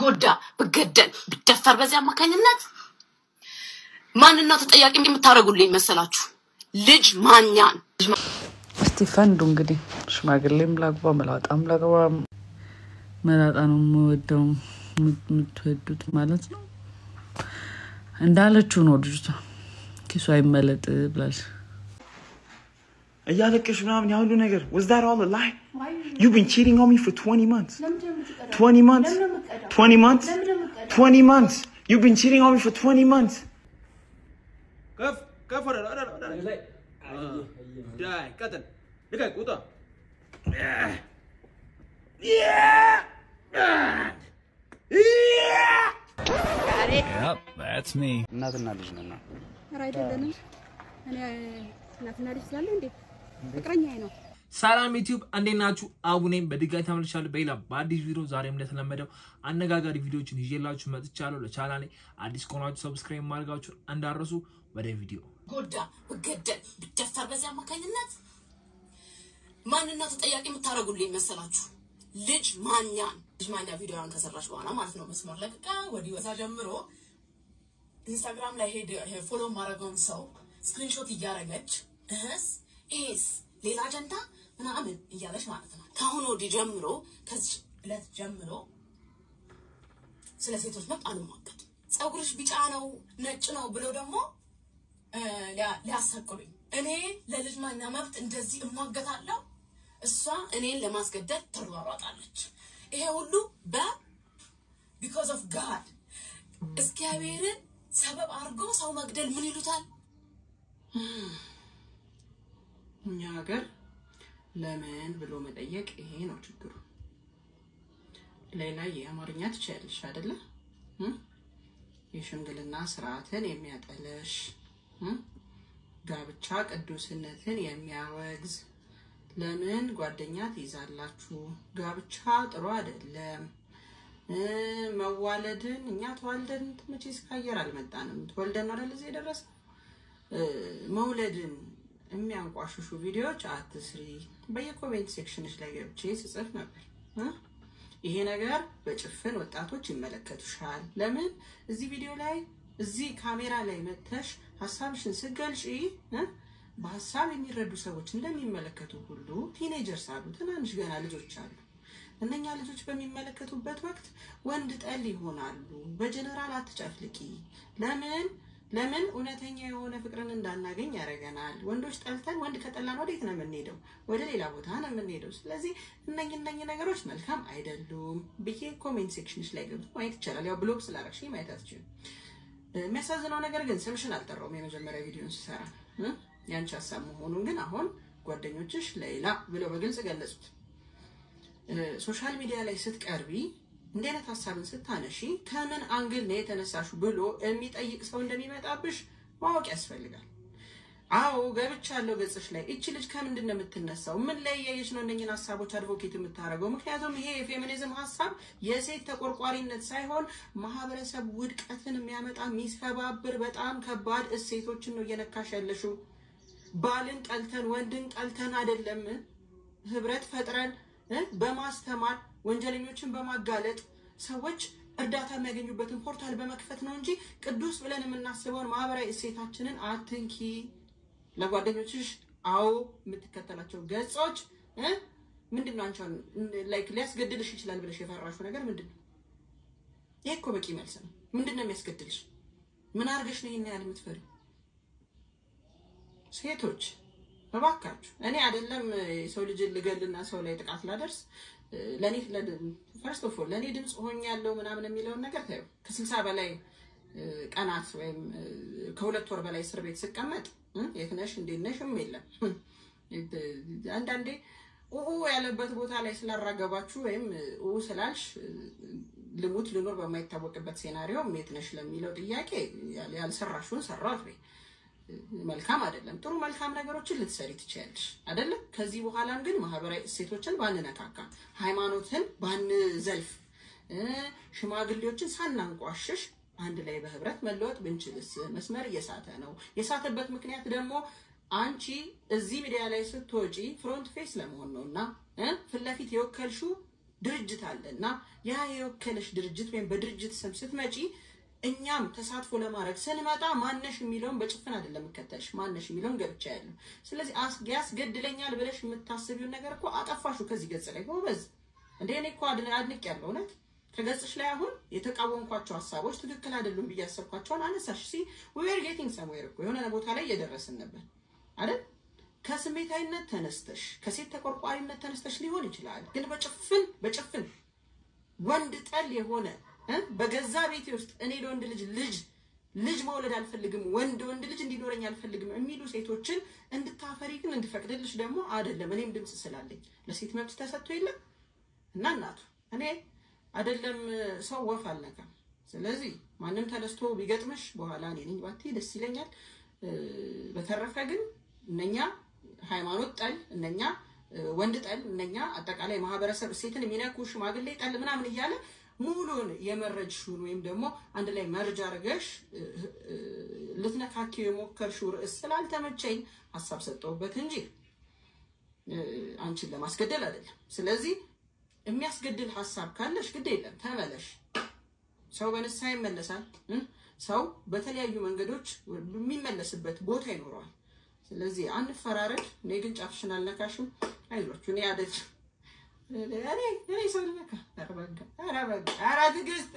ብጎዳ ብገደል ብደፈር በዚህ አማካኝነት ማንን ነው ተጠያቂ የምታደርጉልኝ መሰላችሁ? ልጅ ማኛን ልጅ ማ- እስቲ ፈንዱ እንግዲህ ሽማግሌም ላግባ መላጣም ላግባ። መላጣ ነው የምወደው የምትወዱት ማለት ነው። እንዳለችው ነው ልጅቷ ኪሱ አይመለጥ ብላለች። እያለቀሽ ምናምን ያ ሁሉ ነገር was that all a lie? You've been cheating on me for 20 months. 20 months? 20 months? 20 months? You've been cheating on me for 20 months. ከፍ ከፍ ወደ ወደ ወደ ላይ ዳይ ቀጥል ልቀቅ ውጣ እናትና ልጅ ነና ኧረ አይደለንም። እኔ እናትና ልጅ ስላለ እንዴ ፍቅረኛዬ ነው። ሰላም ዩቲዩብ እንዴት ናችሁ? አቡኔም በድጋሚ ተመልሻለሁ በሌላ በአዲስ ቪዲዮ። ዛሬም እንደተለመደው አነጋጋሪ ቪዲዮዎችን ይዤላችሁ መጥቻለሁ። ለቻናሌ አዲስ ከሆናችሁ ሰብስክራይብ ማድረጋችሁን እንዳረሱ። ወደ ቪዲዮ ብጎዳ ብገደል ብደፈር በዚህ አማካኝነት ማንን ነው ተጠያቂ የምታደርጉልኝ መሰላችሁ? ልጅ ማኛን ልጅ ማኛ ቪዲዮን ከሰራች በኋላ ማለት ነው መስመር ለቅቃ ወዲህ ወዛ ጀምሮ ኢንስታግራም ላይ ሄድ ፎሎ ማድረገውን ሰው ስክሪንሾት እያደረገች እህስ ኤስ ሌላ አጀንዳ ምናምን እያለች ማለት ነው። ከአሁን ወዲህ ጀምሮ ከዚህ ዕለት ጀምሮ ስለ ሴቶች መብት አልሟገድ ፀጉርሽ ቢጫ ነው ነጭ ነው ብለው ደግሞ እ፣ ሊያ- ሊያሳቅሉኝ እኔ ለልጅ ማኛ መብት እንደዚህ እሟገታለሁ፣ እሷ እኔን ለማስገደድ ትሯሯጣለች። ይሄ ሁሉ በ ቢኮዝ ኦፍ ጋድ እግዚአብሔርን ሰበብ አድርጎ ሰው መግደል ምን ይሉታል? እኛ ሀገር ለምን ብሎ መጠየቅ ይሄ ነው ችግሩ። ሌላ የአማርኛ ትችያለሽ አይደለ? እም? የሽምግልና ስርዓትን የሚያጠለሽ እም? ጋብቻ ቅዱስነትን የሚያወግዝ ለምን ጓደኛ ትይዛላችሁ? ጋብቻ ጥሩ አይደለም። እ፣ መዋለድን እኛ ተዋልደን መቼስ ከአየር አልመጣንም። ተወልደን ነው አይደል እዚህ የደረስነው። እ፣ መውለድን የሚያንቋሽሹ ቪዲዮዎች አትስሪ። በየኮሜንት ሴክሽንች ላይ ገብቼ ስጽፍ ነበር እ? ይሄ ነገር በጭፍን ወጣቶች ይመለከቱሻል። ለምን እዚህ ቪዲዮ ላይ እዚህ ካሜራ ላይ መተሽ ሀሳብሽን ስገልጪ እ? በሀሳብ የሚረዱ ሰዎች እንደሚመለከቱ ሁሉ ቲኔጀርስ አሉ፣ ትናንሽ ገና ልጆች አሉ። እነኛ ልጆች በሚመለከቱበት ወቅት ወንድ ጠል ይሆናሉ። በጀነራል አትጨፍልቂ። ለምን ለምን እውነተኛ የሆነ ፍቅርን እንዳናገኝ ያደርገናል። ወንዶች ጠልተን ወንድ ከጠላን ወዴት ነው የምንሄደው? ወደ ሌላ ቦታ ነው የምንሄደው። ስለዚህ እነኝ እነኝ ነገሮች መልካም አይደሉም ብዬ ኮሜንት ሴክሽንሽ ላይ ገብቶ ማየት ይቻላል። ያው ብሎግ ስላረግሽ ማየት አትችልም። የሚያሳዝነው ነገር ግን ስምሽን አልጠራውም የመጀመሪያ ቪዲዮን ስሰራ እ? ያንቺ ሀሳብ መሆኑን ግን አሁን ጓደኞችሽ ሌላ ብለው በግልጽ ገለጹት። ሶሻል ሚዲያ ላይ ስትቀርቢ እንዲህ አይነት ሀሳብን ስታነሺ ከምን አንግል ነው የተነሳሹ ብሎ የሚጠይቅ ሰው እንደሚመጣብሽ ማወቅ ያስፈልጋል። አዎ ገብቻለሁ ገጽሽ ላይ እቺ ልጅ ከምንድን ነው የምትነሳው? ምን ላይ እያየች ነው እነኝን ሀሳቦች አድቮኬት የምታደርገው? ምክንያቱም ይሄ የፌሚኒዝም ሀሳብ የሴት ተቆርቋሪነት ሳይሆን ማህበረሰብ ውድቀትን የሚያመጣ የሚሰባብር በጣም ከባድ እሴቶችን ነው እየነካሽ ያለሽው። ባልን ጠልተን ወንድን ጠልተን አይደለም ህብረት ፈጥረን እ በማስተማር ወንጀለኞችን በማጋለጥ ሰዎች እርዳታ የሚያገኙበትን ፖርታል በመክፈት ነው እንጂ ቅዱስ ብለን የምናስበውን ማህበራዊ እሴታችንን አትንኪ። ለጓደኞችሽ አዎ የምትከተላቸው ገጾች እ ምንድን ነው አንቺን ላይክ ሊያስገድልሽ ይችላል ብለሽ የፈራሽው ነገር ምንድን ነው? ይሄ እኮ በቂ መልስ ነው። ምንድን ነው የሚያስገድልሽ? ምን አድርገሽ ነው ይሄን ያህል የምትፈሪው? ሴቶች እባካችሁ እኔ አይደለም የሰው ልጅን ልገልና ሰው ላይ ጥቃት ላደርስ ለእኔ ፈርስት ኦፍ ኦል ለእኔ ድምፅ ሆኛለሁ ምናምን የሚለውን ነገር ታዩ ከስልሳ በላይ ቀናት ወይም ከሁለት ወር በላይ እስር ቤት ስቀመጥ የት ነሽ እንዴት ነሽም የለም። አንዳንዴ ኡኡ ያለበት ቦታ ላይ ስላራገባችሁ ወይም ኡኡ ስላልሽ ልሙት ልኖር በማይታወቅበት ሴናሪዮ የት ነሽ ለሚለው ጥያቄ ያልሰራሽውን ሰራት ወይ መልካም አይደለም። ጥሩ መልካም ነገሮችን ልትሰሪ ትችያለሽ አይደለም። ከዚህ በኋላም ግን ማህበራዊ እሴቶችን ባንነካካ፣ ሃይማኖትን ባንዘልፍ፣ ሽማግሌዎችን ሳናንቋሽሽ አንድ ላይ በህብረት መለወጥ ብንችልስ? መስመር እየሳተ ነው። የሳተበት ምክንያት ደግሞ አንቺ እዚህ ሚዲያ ላይ ስትወጪ ፍሮንት ፌስ ለመሆን ነው እና ፊት ለፊት የወከልሽው ድርጅት አለ እና ያ የወከለሽ ድርጅት ወይም በድርጅት ስም ስትመጪ እኛም ተሳትፎ ለማድረግ ስንመጣ ማነሽ የሚለውን በጭፍን አይደለም የምከተልሽ፣ ማነሽ የሚለውን ገብቻ ያለው። ስለዚህ አስ- ያስገድለኛል ብለሽ የምታስቢውን ነገር እኮ አጠፋሹ ከዚህ ገጽ ላይ ጎበዝ። እንደ እኔ እኮ አድን- አድንቅ ያለው እውነት ከገጽሽ ላይ አሁን የተቃወምኳቸው ሀሳቦች ትክክል አይደሉም ብዬ ያሰብኳቸውን አነሳሽ። ሲ ዌር ጌቲንግ ሰምዌር እኮ የሆነ ቦታ ላይ እየደረስን ነበር አይደል? ከስሜታዊነት ተነስተሽ ከሴት ተቆርቋሪነት ተነስተሽ ሊሆን ይችላል፣ ግን በጭፍን በጭፍን ወንድ ጠል የሆነ እ በገዛ ቤቴ ውስጥ እኔ ለወንድ ልጅ ልጅ ልጅ መውለድ አልፈልግም፣ ወንድ ወንድ ልጅ እንዲኖረኝ አልፈልግም የሚሉ ሴቶችን እንድታፈሪ ግን እንድፈቅድልሽ ደግሞ አይደለም። እኔም ድምፅ ስላለኝ ለሴት መብት ተሰጥቶ የለም እና እናቱ እኔ አይደለም ሰው ወፍ አልነካም። ስለዚህ ማንም ተነስቶ ቢገጥምሽ በኋላ እኔ ነኝ ባቴ ደስ ይለኛል። እ፣ በተረፈ ግን እነኛ ሃይማኖት ጠል እነኛ እ፣ ወንድ ጠል እነኛ አጠቃላይ ማህበረሰብ እሴትን የሚነኩ ሽማግሌ ጠል ምናምን እያለ ሙሉን የመረጅሽውን ወይም ደግሞ አንድ ላይ መርጅ አድርገሽ እ፣ እ፣ ልትነካኪው የሞከርሽው ርዕስ ስላልተመቸኝ ሀሳብ ሰጠሁበት እንጂ እ፣ አንቺን ለማስገደል አይደለም። ስለዚህ የሚያስገድል ሀሳብ ካለሽ ግድ የለም ተመለሽ። ሰው በንስሐ ይመለሳል። እ? ሰው በተለያዩ መንገዶች የሚመለስበት ቦታ ይኖረዋል። ስለዚህ አንፈራረድ። እኔ ግን ጫፍሽን አልነካሽም። አይዟችሁ። እኔ አደ እኔ እኔ ሰው ልነካ ኧረ በጋ ኧረ በጋ ኧረ ትዕግስት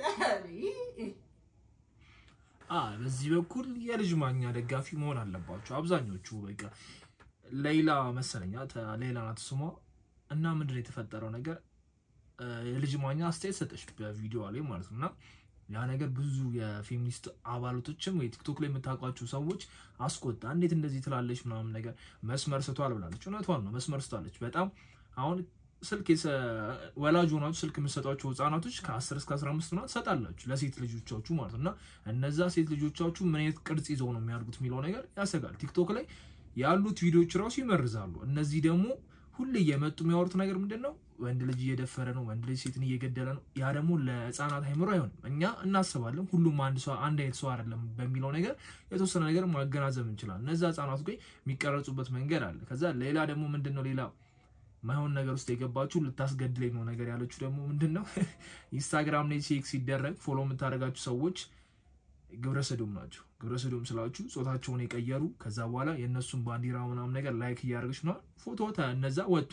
አ በዚህ በኩል የልጅ ማኛ ደጋፊ መሆን አለባቸው አብዛኞቹ። በቃ ሌላ መሰለኛ ተ- ሌላ ናት ስሟ እና ምንድን ነው የተፈጠረው ነገር እ፣ የልጅ ማኛ አስተያየት ሰጠች በቪዲዮ ላይ ማለት ነው እና ያ ነገር ብዙ የፌሚኒስት አባላቶችም ወይ ቲክቶክ ላይ የምታውቋቸው ሰዎች አስቆጣ። እንዴት እንደዚህ ትላለች ምናምን ነገር መስመር ስቷል ብላለች። እውነቷን ነው፣ መስመር ስቷለች በጣም አሁን ስልክ የሰ- ወላጅ ሆናችሁ ስልክ የምትሰጧቸው ህጻናቶች ከ10 እስከ 15 ምናምን ትሰጣላችሁ ለሴት ልጆቻችሁ ማለት ነው እና እነዛ ሴት ልጆቻችሁ ምን አይነት ቅርጽ ይዘው ነው የሚያድጉት የሚለው ነገር ያሰጋል። ቲክቶክ ላይ ያሉት ቪዲዮዎች ራሱ ይመርዛሉ። እነዚህ ደግሞ ሁሌ እየመጡ የሚያወሩት ነገር ምንድን ነው? ወንድ ልጅ እየደፈረ ነው፣ ወንድ ልጅ ሴትን እየገደለ ነው። ያ ደግሞ ለህፃናት አይምሮ አይሆንም። እኛ እናስባለን፣ ሁሉም አንድ ሰው አንድ አይነት ሰው አይደለም በሚለው ነገር የተወሰነ ነገር ማገናዘብ እንችላለን። እነዛ ህጻናቱ ጋር የሚቀረጹበት መንገድ አለ። ከዛ ሌላ ደግሞ ምንድን ነው ሌላ ማይሆን ነገር ውስጥ የገባችሁ ልታስገድለኝ ነው ነገር ያለችው ደግሞ ምንድን ነው ኢንስታግራም ላይ ሴክስ ሲደረግ ፎሎ የምታደርጋችሁ ሰዎች ግብረ ሰዶም ናቸው። ግብረ ሰዶም ስላችሁ ጾታቸውን የቀየሩ ከዛ በኋላ የእነሱን ባንዲራ ምናምን ነገር ላይክ እያደረገች ምናምን ፎቶ ተ- እነዛ ወጡ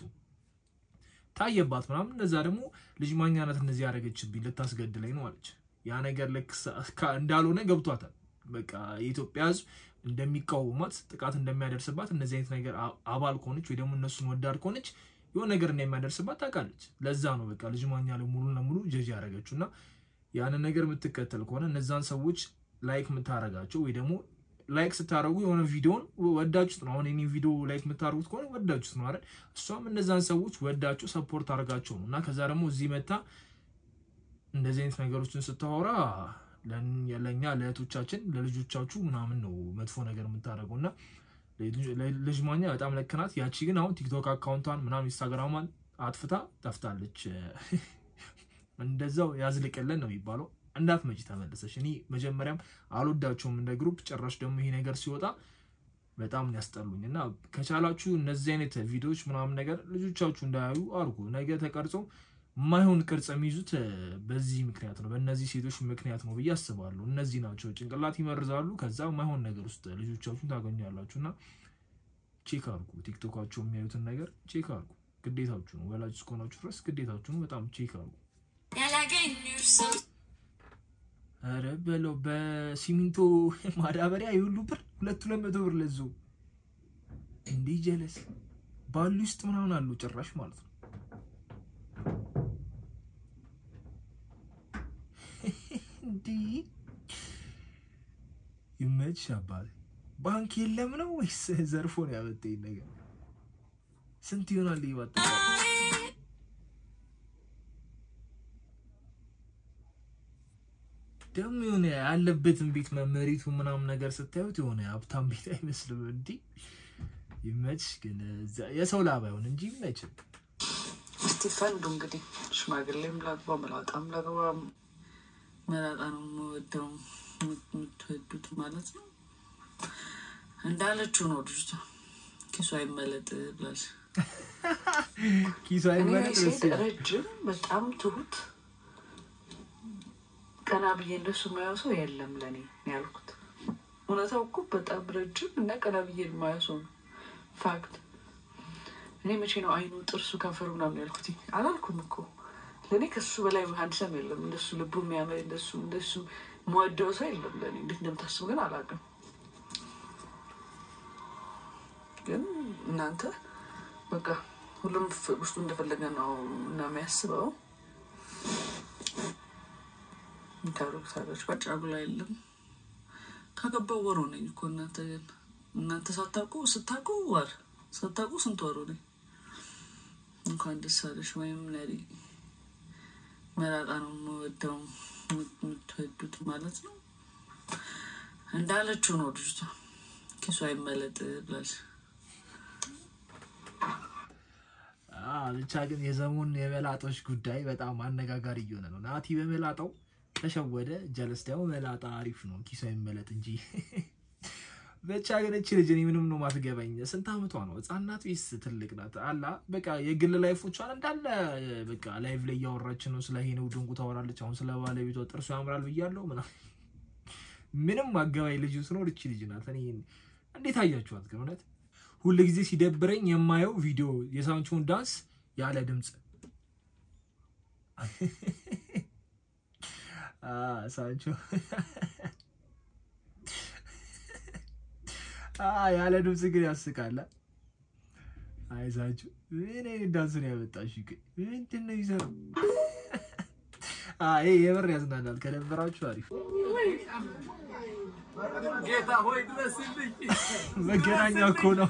ታየባት ምናምን። እነዛ ደግሞ ልጅ ማኛነት እነዚህ ያደረገችብኝ ልታስገድለኝ ነው አለች። ያ ነገር ልክ ሳ- ካ- እንዳልሆነ ገብቷታል። በቃ የኢትዮጵያ ሕዝብ እንደሚቃወማት ጥቃት እንደሚያደርስባት እነዚህ አይነት ነገር አ- አባል ከሆነች ወይ ደግሞ እነሱን ወዳድ ከሆነች የሆነ ነገር እንደሚያደርስባት ታውቃለች። ለዛ ነው በቃ ልጅ ማኛ ላይ ሙሉ ለሙሉ ጀጅ ያደረገችው እና ያንን ነገር የምትከተል ከሆነ እነዛን ሰዎች ላይክ የምታደርጋቸው ወይ ደግሞ ላይክ ስታደርጉ የሆነ ቪዲዮን ወዳችሁት ነው። አሁን የኔን ቪዲዮ ላይክ የምታደርጉት ከሆነ ወዳችሁት ነው አይደል? እሷም እነዛን ሰዎች ወዳችሁ ሰፖርት አድርጋቸው ነው እና ከዛ ደግሞ እዚህ መታ እንደዚህ አይነት ነገሮችን ስታወራ ለን- ለእኛ ለእህቶቻችን ለልጆቻችሁ ምናምን ነው መጥፎ ነገር የምታደርገው እና ለ- ልጅ ማኛ በጣም ለክናት። ያቺ ግን አሁን ቲክቶክ አካውንቷን ምናምን ኢንስታግራሟን አጥፍታ ጠፍታለች። እንደዛው ያዝልቅልን ነው የሚባለው። እንዳትመጪ ተመለሰች። እኔ መጀመሪያም አልወዳቸውም እንደ ግሩፕ። ጭራሽ ደግሞ ይሄ ነገር ሲወጣ በጣም ነው ያስጠሉኝ እና ከቻላችሁ እነዚህ አይነት ቪዲዮዎች ምናምን ነገር ልጆቻችሁ እንዳያዩ አድርጉ። ነገ ተቀርጾ የማይሆን ቅርጽ የሚይዙት እ፣ በዚህ ምክንያት ነው፣ በእነዚህ ሴቶች ምክንያት ነው ብዬ አስባለሁ። እነዚህ ናቸው ጭንቅላት ይመርዛሉ። ከዛ የማይሆን ነገር ውስጥ ልጆቻችሁን ታገኛላችሁ እና ቼክ አድርጉ። ቲክቶካቸው የሚያዩትን ነገር ቼክ አድርጉ። ግዴታችሁ ነው። ወላጅ እስከሆናችሁ ድረስ ግዴታችሁ ነው። በጣም ቼክ አድርጉ። ኧረ በለው በሲሚንቶ ማዳበሪያ የሁሉ ብር ሁለት ሁለት መቶ ብር ለዞ እንዲህ ጀለስ ባሉ ውስጥ ምናምን አሉ ጭራሽ ማለት ነው። እንዲህ ይመች አባቴ። ባንክ የለም ነው ወይስ ዘርፎ ነው ያመጣኝ ነገር? ስንት ይሆናል ይህ ባጠቃላይ? ደግሞ የሆነ ያለበትን ቤት መመሪቱ ምናምን ነገር ስታዩት የሆነ ሀብታም ቤት አይመስልም። እንዲህ ይመች ግን እዛ- የሰው ላብ አይሆን እንጂ ይመችም። እስቲ ፈንዱ እንግዲህ ሽማግሌም ላግባ መላጣም ላግባ መላጣ ነው የምወደው የምትወዱት ማለት ነው እንዳለችው ነው ልጅቷ ኪሷ አይመለጥ ብላለች ኪሱ እኔ አይመለጥ ደስ ሴት ይላል። ረጅም በጣም ትሁት ቀና ብዬ እንደሱ የማየው ሰው የለም ለእኔ ነው ያልኩት። እውነታው እኮ በጣም ረጅም እና ቀና ብዬ የማየው ሰው ነው ፋክት። እኔ መቼ ነው አይኑ፣ ጥርሱ፣ ከንፈሩ ምናምን ያልኩት አላልኩም እኮ። ለእኔ ከሱ በላይ ሀንድሰም የለም። እንደሱ ልቡ የሚያምር እንደሱ እንደሱ መወደው ሰው የለም ለእኔ። እንዴት እንደምታስቡ ግን አላውቅም። ግን እናንተ በቃ ሁሉም ፍ- ውስጡ እንደፈለገ ነው እና የሚያስበው ታደርጉታለች። በጫጉላ የለም ከገባው ወር ሆነኝ እኮ እናንተ ግን እናንተ ሳታውቁ ስታውቁ ወር ሳታውቁ ስንት ወር ሆነኝ። እንኳን ደስ አለሽ። ወይም ነሪ መላጣ ነው የምወደው የምትወዱት ማለት ነው እንዳለችው ነው ልጅቷ። ኪሱ አይመለጥ ብላለች። አዎ፣ ብቻ ግን የዘሙን የመላጦች ጉዳይ በጣም አነጋጋሪ እየሆነ ነው። ናቲ በመላጣው ተሸወደ። ጀለስ ደግሞ መላጣ አሪፍ ነው ኪሱ አይመለጥ እንጂ። ብቻ ግን እቺ ልጅ እኔ ምንም ነው ማትገባኝ። ስንት አመቷ ነው? ህጻን ናት ወይስ ትልቅ ናት? አላ በቃ የግል ላይፎቿን እንዳለ በቃ ላይቭ ላይ እያወራች ነው። ስለ ሄነው ድንቁ ታወራለች። አሁን ስለ ባለቤቷ ጥርሱ ያምራል ብያለሁ ምናምን። ምንም አገባኝ ልጅ ስኖር እቺ ልጅ ናት። እኔ እንዴት አያችኋት ግን እውነት ሁል ጊዜ ሲደብረኝ የማየው ቪዲዮ የሳንቾን ዳንስ ያለ ድምፅ አ ሳንቾ አ ያለ ድምፅ ግን ያስቃል። አይ ሳንቾ ምን አይነት ዳንስ ነው ያመጣሽ? ግን ምንድን ነው ይሰራው? አይ የምር ያዝናናል። ከደበራችሁ አሪፍ ጌታ ሆይ ድረስልኝ። መገናኛ እኮ ነው።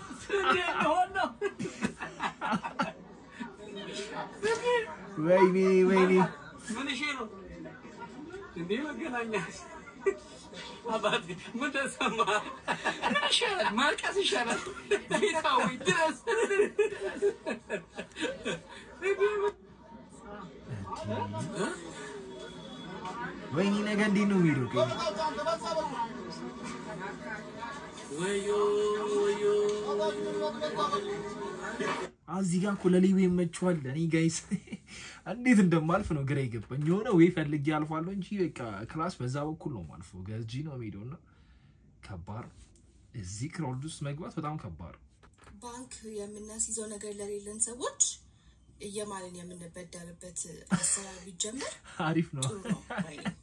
ወይኔ ወይኔ ምን እሺ ነው እንዴ? መገናኛ አባቴ ምን ተሰማ? ምን ይሻላል? ማልቀስ ይሻላል። ጌታ ሆይ ድረስ። ወይኔ ነገ እንዴት ነው የሚሄደው? ቆይ ወዮ ወዮ እዚህ ጋር እኮ ለሊቡ ይመችዋል። እኔ ጋይስ እንዴት እንደማልፍ ነው ግራ የገባኝ። የሆነ ወይ ፈልጌ አልፋለሁ እንጂ በቃ ክላስ በዛ በኩል ነው ማልፎ ገጂ ነው የሚሄደው እና ከባድ ነው። እዚህ ክራውድ ውስጥ መግባት በጣም ከባድ ነው። ባንክ የምናስይዘው ነገር ለሌለን ሰዎች እየማልን የምንበደርበት አሰራር ቢጀመር አሪፍ ነው። ጥሩ ነው ባይ ነኝ።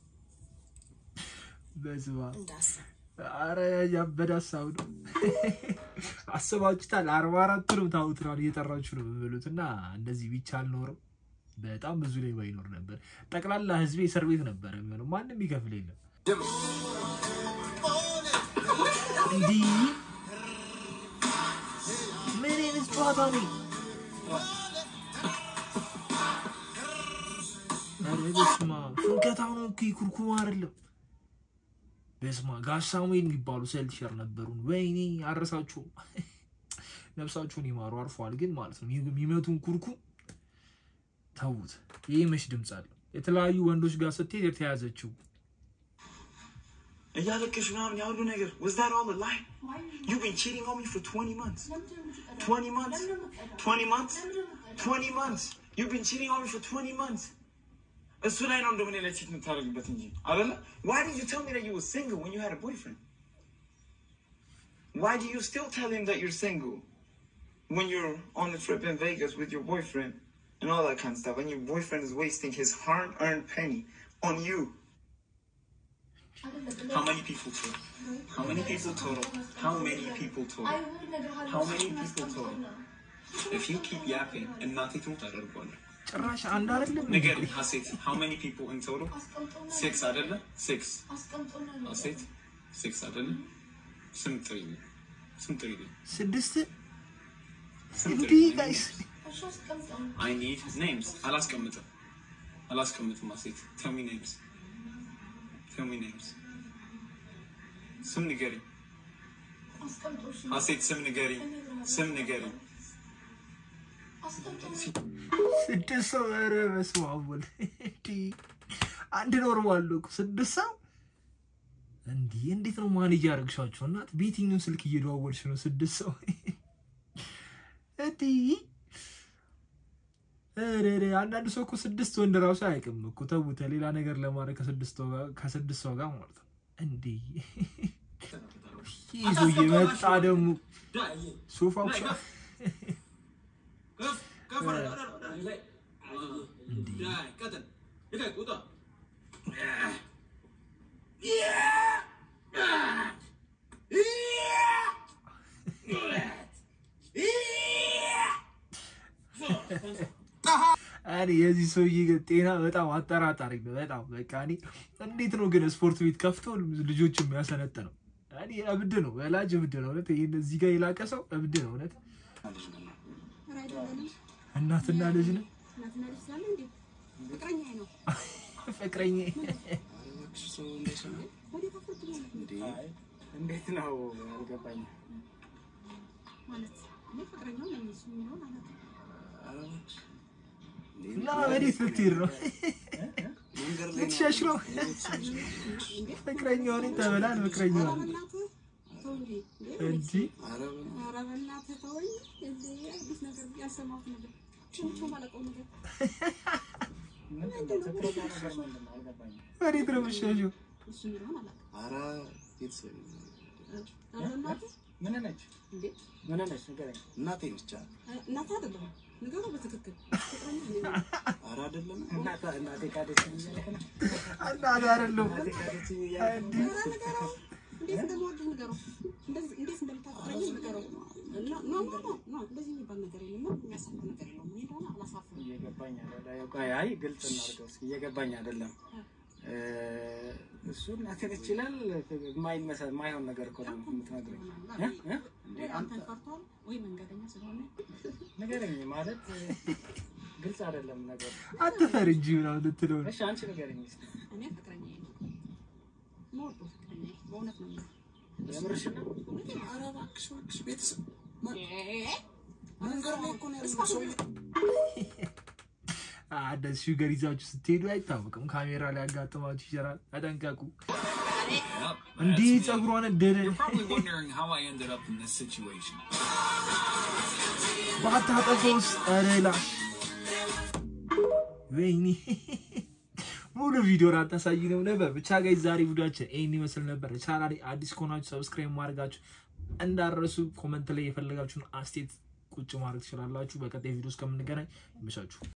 በስመ አብ እንዳስብ አረ ያበደ ሀሳብ ነው። አስባችሁታል? አርባ አራቱንም ታውትራል እየጠራችሁ ነው የምበሉት እና እንደዚህ ቢቻል ኖረው በጣም ብዙ ላይ ባይኖር ነበር። ጠቅላላ ህዝቤ እስር ቤት ነበር የሚሆነው። ማንም ይከፍል የለም። እንዲህ ምን አይነት ጨዋታ ነው? ኧረ በስመ አብ ፍንከታው ነው እኮ ኩርኩማ አይደለም። በስማ ጋሽ ሳሙኤል የሚባሉ ሴልቲሸር ነበሩን። ወይኔ አረሳችሁም። ነፍሳችሁን ይማሩ አርፏል። ግን ማለት ነው የሚመቱን ኩርኩም ተዉት። ይህ መች ድምፅ አለው? የተለያዩ ወንዶች ጋር ስትሄድ የተያዘችው እያለቀሽ ምናምን ያ ሁሉ ነገር was that all a lie? You've been cheating on me for 20 months. 20 months? 20 months? 20 months? You've been cheating on me for 20 months. እሱ ላይ ነው እንደምን ላይ ቺት የምታደርግበት እንጂ አይደለ? Why did you tell me that you were single when you had a boyfriend? Why do you still tell him that you're single when you're on a trip in Vegas with your boyfriend and all that kind of stuff, and your boyfriend is wasting his hard-earned penny on you? How many people total? How many people total? How many people total? How many people total? If you keep yapping and not taking what ጭራሽ አንድ አይደለም እንዴ? Nigga, Hasit, how many people in total? Six, አይደለ? Six. Hasit, six, አይደለ? ስም ጥሪልኝ። ስም ጥሪልኝ። ስድስት ስም እንዲህ ጥሪልኝ። ጋይስ I need names. አላስቀምጥም። አላስቀምጥም። Hasit, tell me names. Tell me names. ስም ንገሪኝ። ሀሴት ስም ንገሪኝ። ስም ንገሪኝ። ስድስት ሰው ኧረ በስመ አብ ወልድ እንዲህ አንድ ኖርማል ነው እኮ ስድስት ሰው እንዲህ እንዴት ነው ማኔጅ ያደረግሻቸው? እናት በየትኛው ስልክ እየደዋወልሽ ነው? ስድስት ሰው እንዲህ ኧረ ኧረ፣ አንዳንድ ሰው እኮ ስድስት ወንድ ራሱ አያውቅም እኮ ተውተ ሌላ ነገር ለማድረግ ከስድስት ሰው ጋር- ከስድስት ሰው ጋር ማለት ነው። እንዴ ይህ ሰውዬ መጣ ደግሞ ሶፋው ከፍ ከፍ ወደ ወደ ወደ ላይ ዳይ ቀጥል ልቀቅ ውጣ እኔ የዚህ ሰውዬ ግን ጤና በጣም አጠራጣሪ ነው። በጣም በቃ እኔ እንዴት ነው ግን ስፖርት ቤት ከፍቶ ልጆች የሚያሰነጥ ነው? እኔ እብድ ነው፣ ወላጅ እብድ ነው። እውነት ይሄን እዚህ ጋር የላቀ ሰው እብድ ነው እውነት። ኧረ አይደለንም። እናትና ልጅ ነው እናትና ልጅ ስላለ እንዴ ፍቅረኛዬ ነው። ፍቅረኛ እባክሽ ሰው እንዳይሰማኝ ወዴት አፈርት ማለት ነው? እንዴት ነው አልገባኝም። ማለት እኔ ፍቅረኛው ነኝ እሱ የሚለውን አላውቅም። ኧረ እባክሽ እና ወዴት ልትሄድ ነው? መንገድ ላይ ልትሸሽ ነው? ፍቅረኛው ነኝ ተበላል። ፍቅረኛው ኧረ ነኝ በእናትህ ተው እንጂ እንዴ እንጂ ኧረ በእናትህ ኧረ በእናትህ ተወኝ። እንዴ አዲስ ነገር ያልሰማሁት ነገር ችምቸው ማለቀው ነገር ፍቅረኛ ነገር ምንድን ነው አልገባኝም። ወዴት ነው የምትሸሽው? እሱ የሚለውን አላውቅም። ኧረ ቤተሰብ ኧረ በእናትህ ምን ነች? እንዴ ምን ነች? ንገረኝ። እናቴ ነች አለ እናትህ አይደለሁም ንገረው በትክክል ፍቅረኛ እኔ ነኝ። ኧረ አይደለም እናት እናቴ ካደችኝ እያልክ ነው? እናት አይደለም እናቴ ካደችኝ እያልክ ነው? ኧረ ንገረው እንዴት እንደምወድህ ንገረው። እንደዚህ እንዴት እንደምታፈቅረኝ ንገረው። ኖ ኖ ኖ ኖ እንደዚህ የሚባል ነገር የለም። የሚያሳፍር ነገር የለውም። እኔ እንደሆነ አላሳፍርም። እየገባኝ አይደለም። ቆይ አይ ግልጽ እናድርገው እስኪ። እየገባኝ አይደለም። እ፣ እሱ እናቴ ነች ይላል። የማይመሰል የማይሆን ነገር እኮ ነው የምትነግረኝ። እ? እ? እንዴ ወይ አንተ አንተን ፈርቷል ወይ መንገደኛ ስለሆነ ንገረኝ ማለት እ፣ ግልጽ አይደለም ነገሩ። አትፈር እንጂ ምናምን ልትለው ነው። እሺ አንቺ ንገረኝ እስኪ። እኔ ፍቅረኛዬ ነው የምወደው ፍቅረኛዬ በእውነት ነው የምልህ። የምርሽ ነው? እውነቴን ነው። ኧረ እባክሽ እባክሽ ቤተሰብ እ- መንገድ ላይ እኮ ነው ያለው ሰው እንደዚህ ሹገር ይዛችሁ ስትሄዱ አይታወቅም። ካሜራ ላይ ያጋጥማችሁ ይችላል። ተጠንቀቁ። እንዲህ ጸጉሯን እደደ Probably wondering how I ended up in this situation. ባታጠፈውስ ረላ ወይኔ ሙሉ ቪዲዮ አታሳይ ነው ነበር። ብቻ ጋይ ዛሬ ቪዲዮአችን ይህን ይመስል ነበር። ቻናሌ አዲስ ከሆናችሁ ሰብስክራይብ ማድረጋችሁ እንዳረሱ። ኮመንት ላይ የፈለጋችሁን አስቴት ቁጭ ማድረግ ትችላላችሁ። በቀጣይ ቪዲዮ እስከምንገናኝ ይመቻችሁ።